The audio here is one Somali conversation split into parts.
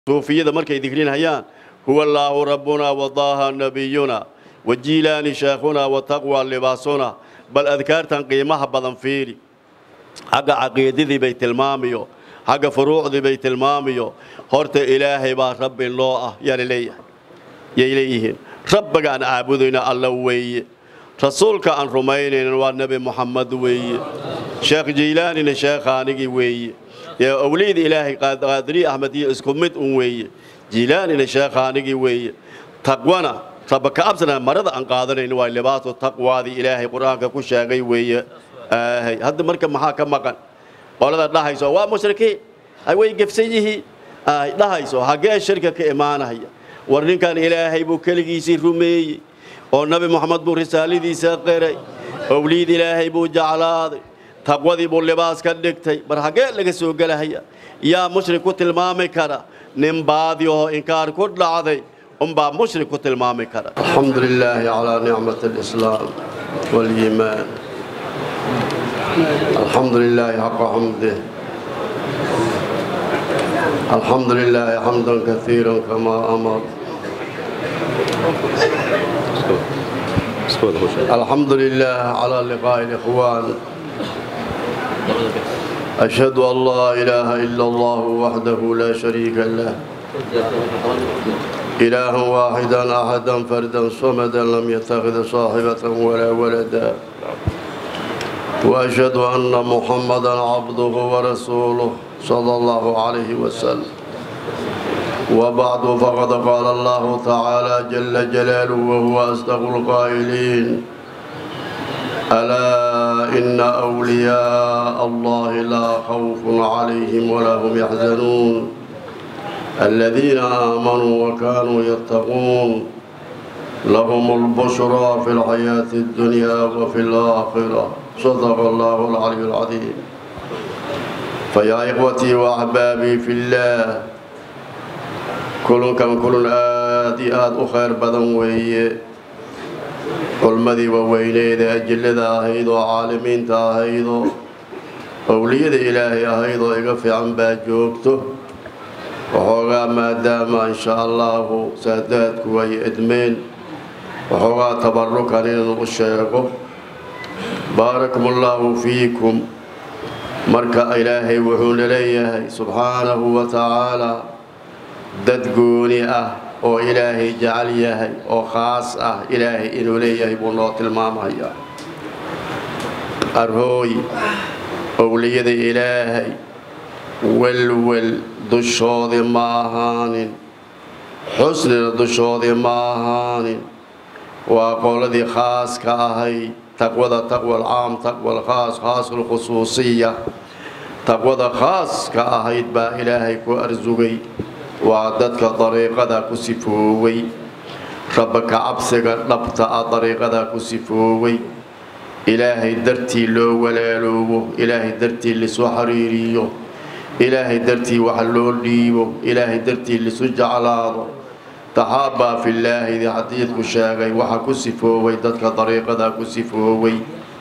suufiyada markay digrinayaan huwa allaahu rabbuna wadaaha nabiyuna wajiilaani sheekhuna wataqwa libaasuna bal adkaartan qiimaha badan fiiri xagga caqiidadii bay tilmaamiyo xagga furuucdii bay tilmaamiyo horta ilaahay baa rabbi loo ah yaana leeyahay yay leeyihiin rabbiga aan caabudayna alla weeye rasuulka aan rumaynaynan waa nebi muxamed weeye sheekh jiilaanina sheekhaanigii weeye ee owliyada ilaahay qaadiri axmed iyo isku mid un weeye jiilaanina sheekhaanigii weeye taqwana rabba ka absana marada aan qaadanayno waa libaasu taqwaadii ilaahay qur-aanka ku sheegay weeye aahay hadda marka maxaa ka maqan qolada dhahayso waa mushrikiin ay way gefsan yihiin ay dhahayso hagee shirka ka imaanaya war ninkan ilaahay buu keligiisii rumeeyey oo nabi moxamed buu risaaladiisa qiray owliyad ilaahay buu jeclaaday taqwadii buu libaas ka dhigtay bar hagee laga soo gelahaya yaa mushrik ku tilmaami kara nin baadi oo inkaar ku dhacday unbaa mushrik ku tilmaami kara alxamdu lilaahi calaa nicmat alislaam waliimaan الحمد لله حق حمده الحمد لله حمدا كثيرا كما أمر الحمد لله على لقاء الإخوان أشهد أن لا إله إلا الله وحده لا شريك له إله واحدا أحدا فردا صمدا لم يتخذ صاحبة ولا ولدا وأشهد أن محمدا عبده ورسوله صلى الله عليه وسلم وبعد فقد قال الله تعالى جل جلاله وهو أصدق القائلين ألا إن أولياء الله لا خوف عليهم ولا هم يحزنون الذين آمنوا وكانوا يتقون لهم البشرى في الحياة الدنيا وفي الآخرة صدق الله العلي العظيم فيا إخوتي وأحبابي في الله كل كم كل آدي آد أخير بدن وهي culmadii waaweyneeda ajillada ahayd oo caalimiinta ahayd oo owliyada ilaahay ahayd oo iga fiican baa joogto waxoogaa maadaama insha allahu saadaadku ay edmeen waxoogaa tabarukan inaan u sheego baarakum allaahu fiikum marka ilaahay wuxuuna leeyahay subxaanahu wa tacaalaa dad gooni ah oo ilaahay jecel yahay oo khaas ah ilaahay inuu leeyahay buu noo tilmaamayaa arhooy owliyada ilaahay welwel dushoodii ma ahaanin xusnina dushoodii ma ahaanin waa qoladii khaaska ahayd taqwada taqwa alcaam taqwa alkhaas khaasu lkhusuusiya taqwada khaaska ahayd baa ilaahay ku arsugay waa dadka dariiqada ku sifoowey rabba ka cabsiga dhabta ah dariiqada ku sifoowey ilaahay dartii loo walaaloobo ilaahay dartii lisu xiriiriyo ilaahay dartii wax loo dhiibo ilaahay dartii lisu jeclaado taxaabbaa fillaahidi xadiidku sheegay waxa ku sifoowey dadka dariiqada ku sifoowey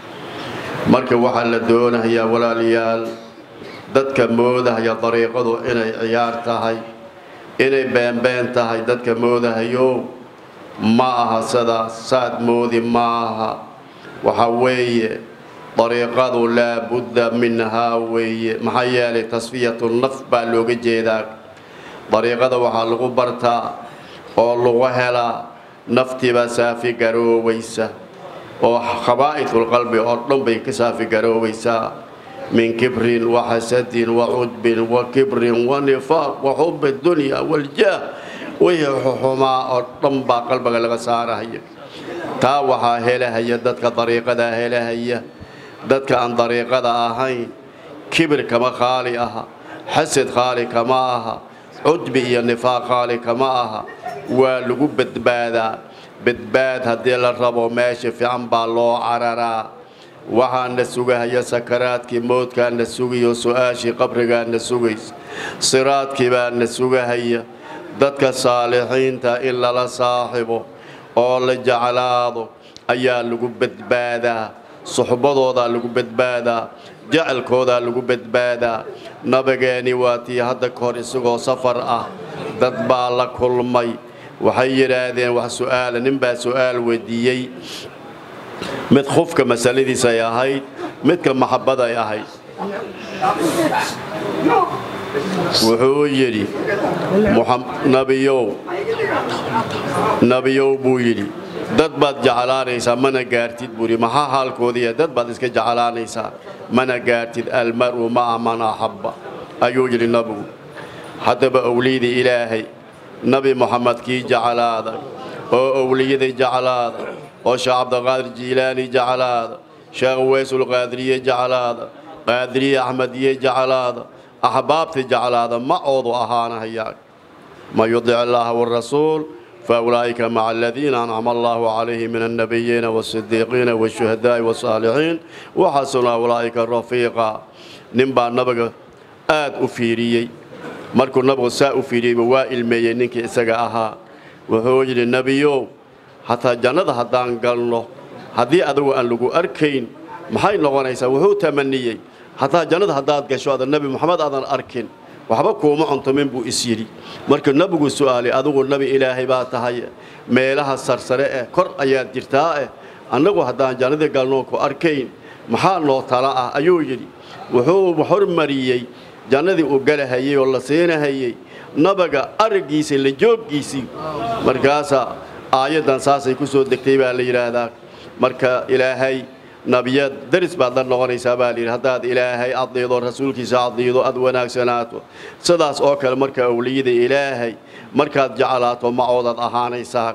marka waxaa la doonayaa walaalayaal dadka moodahaya dariiqadu inay ciyaar tahay inay beenbeen tahay dadka moodahayo ma aha sidaas saad moodi ma aha waxa weeye dariiqadu laa budda minhaa weeye maxaa yeelay tasfiyatu naf baa looga jeedaa dariiqada waxaa lagu bartaa oo lagu helaa naftiibaa saafi garoobaysa oo khabaa'idulqalbi oo dhan bay ka saafi garoobaysaa min kibrin waxasadin wacudbin wa kibrin wa nifaaq wa xubi dunya waljaah wixii xuxumaa oo dhan baa qalbiga laga saarahaya taa waxaa helahaya dadka dariiqadaa helahaya dadka aan dariiqada ahayn kibir kama khaali aha xasad khaali kama aha cudbi iyo nifaaq khaali kama aha waa lagu badbaadaa badbaad haddii la rabo meesha fiican baa loo cararaa waxaana sugahaya sakaraadkii moodkaana sugayo su-aashii qabrigaana sugaysa siraadkii baana sugahaya dadka saalixiinta in lala saaxibo oo la jeclaado ayaa lagu badbaadaa suxbadoodaa lagu badbaadaa jecelkoodaa lagu badbaadaa nabigeeni waa tii hadda ka hor isagoo safar ah dad baa la kulmay waxay yidhaahdeen wax su'aala nin baa su'aal weydiiyey mid khufka masaladiis ay ahayd midka maxabbad ay ahayd wuxuu yidhi nabiyow nabiyow buu yidhi dad baad jeclaanaysaa mana gaartid buu yidhi maxaa haalkoodiiya dad baad iska jeclaanaysaa mana gaartid almar'u ma'a man axabba ayuu yidhi nabigu haddaba owliyadii ilaahay nabi moxamed kii jeclaada oo owliyada jeclaada oo sheekh cabdiqaadir jiilaani jeclaada sheekh weysulqaadiriye jeclaada qaadiriye axmediye jeclaada axbaabta jeclaada macoodu ahaanahayaa man yudic illaaha warasuul faulaa'ika maca aladiina ancama allaahu calayhim min annabiyiina waasidiiqiina waashuhadaa'i wasaalixiin waxasuna ulaa'ika rafiiqa nin baa nabiga aad u fiiriyey markuu nabigu saa u fiiriyeyba waa ilmeeyey ninkii isaga ahaa wuxuu yidhi nebiyow hataa jannada haddaan galno haddii adigu aan lagu arkayn maxay noqonaysaa wuxuu tamaniyey hataa jannada haddaad gasho adan nebi moxamed aadan arkin waxba kuuma cuntumin buu is yidhi markuu nebigu su'aalay adigu nebi ilaahay baa tahay meelaha sarsare eh kor ayaad jirtaa eh annagu haddaan jannadii galnoo ku arkayn maxaa noo tala ah ayuu yidhi wuxuu hormariyey jannadii uu galahayey oo la siinahayey nabaga araggiisa la jooggiisii markaasaa aayaddan saasay ku soo degtay baa la yidhaahdaa marka ilaahay nabiyad daris baad la noqonaysaa baa layidhi haddaad ilaahay adiido rasuulkiisa adiido aad wanaagsanaato sidaas oo kale marka owliyada ilaahay markaad jeclaato macoodaad ahaanaysaa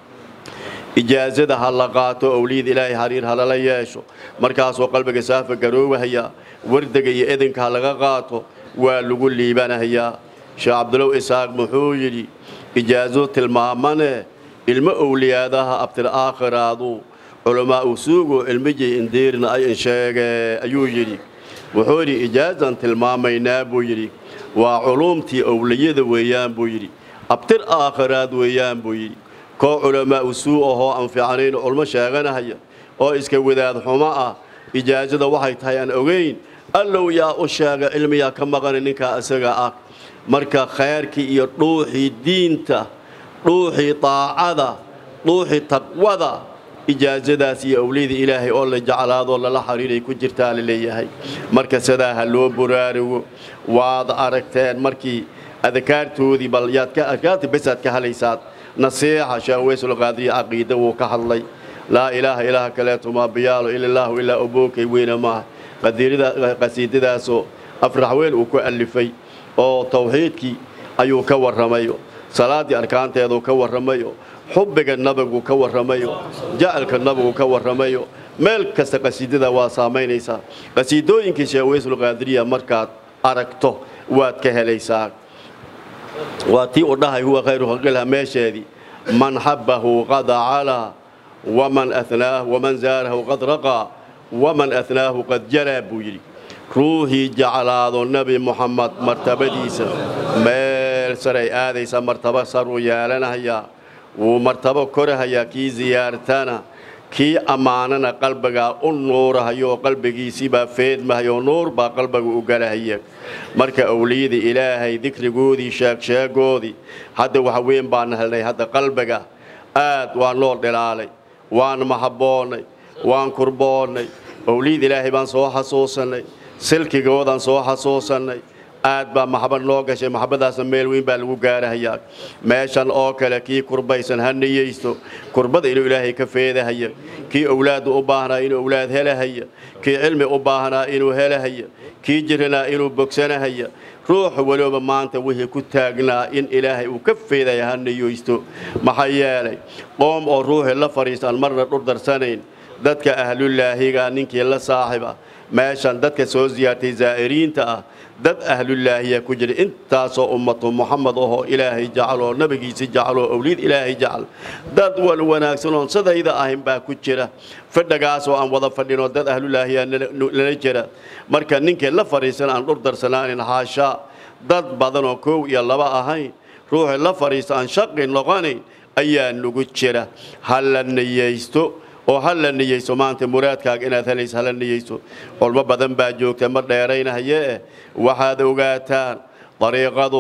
ijaasada ha la qaato owliyada ilaahay hariir halala yeesho markaasoo qalbiga saafa garoobahaya wardaga iyo edinka ha laga qaato waa lagu liibanahayaa sheekh cabdulow isaaq muxuu yidhi ijaaso tilmaamane ilmo owliyaadaha abtil aakhiraadu culamaa u suugo ilmijay indiirna ay insheege ayuu yidhi wuxuu yidhi ijaazan tilmaamaynaa buu yidhi waa culuumtii owliyada weeyaan buu yidhi abtir aakhiraad weeyaan buu yidhi koo culamaa u suu ahoo aan fiicanayn culmo sheeganahaya oo iska wadaad xumo ah ijaasada waxay tahay aan ogayn allow yaa u sheega cilmiyaa ka maqana ninkaa isaga ah marka khayrkii iyo dhuuxii diinta dhuuxii daacada dhuuxii taqwada ijaasadaas iyo owliyada ilaahay oo la jeclaadoo lala xariiray ku jirtaa la leeyahay marka sidaa ha loo buraarugo waad aragteen markii adkaartoodii bal yaad ka adkaarta besaad ka halaysaad nasiixa sheekh weysulqaadiriya caqiida wuu ka hadlay laa ilaaha ilaaha kaleeto maa biyaalo ila illaahu ilaa obookay weyna maaha qasiidadaasoo afraxweyn uu ku allifay oo tawxiidkii ayuu ka warramayo salaaddii arkaanteeduu ka warramayo xubbiga nabigu ka warramayo jacalka nabigu ka warramayo meel kasta qasiidada waa saamaynaysaa qasiidooyinkii sheekh weysulqaadiriya markaad aragto waad ka helaysaa waa tii u dhahay huwa khayru khalqilha meesheedii man xabbahu qad calaa waman anaahu waman zaarahu qad raqaa waman anaahu qad jalaa buu yidhi ruuxii jeclaado nebi moxamed martabadiisa meel saray aadaysa martabo saruu yeelanahayaa wuu martabo korahayaa kii siyaartana kii ammaanana qalbigaa u nuurahayoo qalbigiisiibaa feedmahayoo nuur baa qalbiga u galahaya marka owliyada ilaahay dikrigoodii sheegsheegoodii hadda wax weyn baan helnay hadda qalbiga aad waa noo dhilaalay waan mahabboonnay waan kurboonnay owliyada ilaahay baan soo xasuusannay silkigoodaan soo xasuusannay aad baa maxabad noo gashay maxabadaasna meel weyn baa lagu gaarahayaa meeshan oo kale kii kurbaysan ha niyeysto kurbada inuu ilaahay ka feedahaya kii owlaadda u baahnaa inuu owlaad helahaya kii cilmi u baahnaa inuu helahaya kii jiranaa inuu bogsanahaya ruuxa weliba maanta wixii ku taagnaa in ilaahay uu ka feedaya ha niyeysto maxaa yeelay qoom oo ruuxii la fadhiistaan marna dhurdarsanayn dadka ahlulaahiga ninkii la saaxiba meeshan dadka soo siyaartay zaa'iriinta ah dad ahlulaahiya ku jira intaasoo ummatu muxamed ahoo ilaahay jecel oo nebigiisi jecel oo owliyad ilaahay jecel dad wan wanaagsan oon sidayda ahayn baa ku jira fadhagaasoo aan wada fadhinoo dad ahlulaahiya nala jira marka ninkii la fadhiisan aan dhur darsanaanin haashaa dad badanoo koow iyo laba ahayn ruuxii la fadhiista aan shaqi noqonayn ayaa nugu jira ha la niyeysto oo ha la niyeyso maanta muraadkaaga inaad helayso hala niyeyso culmo badan baa joogta ma dheeraynahayee waxaad ogaataan dariiqadu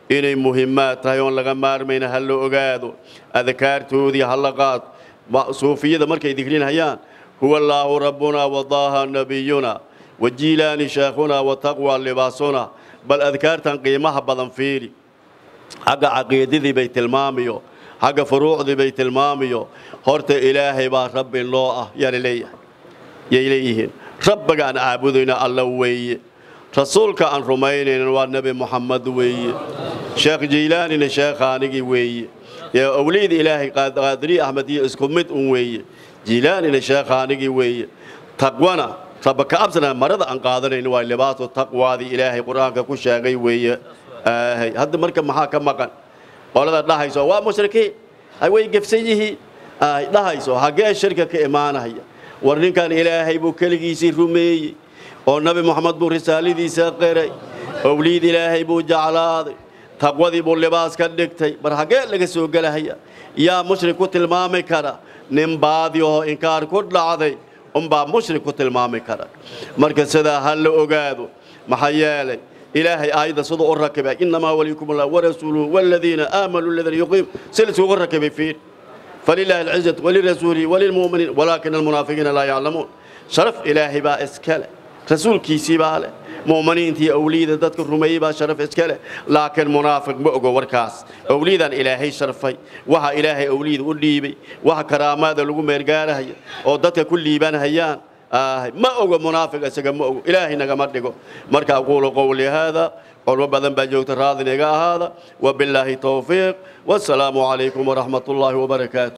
inay muhimaad tahay oon laga maarmayna ha la ogaado adkaartoodii ha la qaado suufiyada markay digrinhayaan huwa allaahu rabbuna wadaaha nabiyuna wajiilaani sheekhuna wataqwa libaasuna bal adkaartan qiimaha badan fiiri xagga caqiidadii bay tilmaamiyo xagga furuucdii bay tilmaamiyo horta ilaahay baa rabbi loo ah yaana leeyahay yay leeyihiin rabbiga aan caabudayna alla weeye rasuulka aan rumaynaynan waa nebi moxamed weeye sheekh jiilaanina sheekha anigii weeye awliyada ilaahay qaadiri axmediyo isku mid un weeye jiilaanina sheekha anigii weeye taqwana rabba ka absana marada aan qaadanayno waa libaasu taqwaadii ilaahay qur-aanka ku sheegay weeye hadda marka maxaa ka maqan qolada dhahayso waa mushrikiin way gefsan yihiin dhahayso haggee shirka ka imaanaya war ninkan ilaahay buu keligiisii rumeeyey oo nabi moxamed buu risaaladiisa qiray owliyad ilaahay buu jeclaaday taqwadii buu libaas ka dhigtay bar haggee laga soo gelahaya yaa mushrik ku tilmaami kara nin baadi oo inkaar ku dhacday unbaa mushrik ku tilmaami kara marka sidaa ha la ogaado maxaa yeelay ilaahay aayadda siduu u rakibay innamaa waliyukum allah warasuuluhu waladiina aamanuu aladiina yuqiim si lisugu rakibay fiir فلله العزة وللرسول وللمؤمنين ولكن المنافقين لا يعلمون شرف إلهي با إسكاله رسول كيسي باله مؤمنين تي أوليد دتك الرمي با شرف إسكاله لكن منافق بأقو وركاس أوليدا إلهي شرفي وها إلهي أوليد وليبي وها كرامات لغو ميرقاله أو دتك كل ليبان هيان آه ما أقو منافق أسكا ما أقو إلهي نغمت لغو مركا أقول قولي هذا قول بدن بجوت راضي هذا وبالله توفيق والسلام عليكم ورحمة الله وبركاته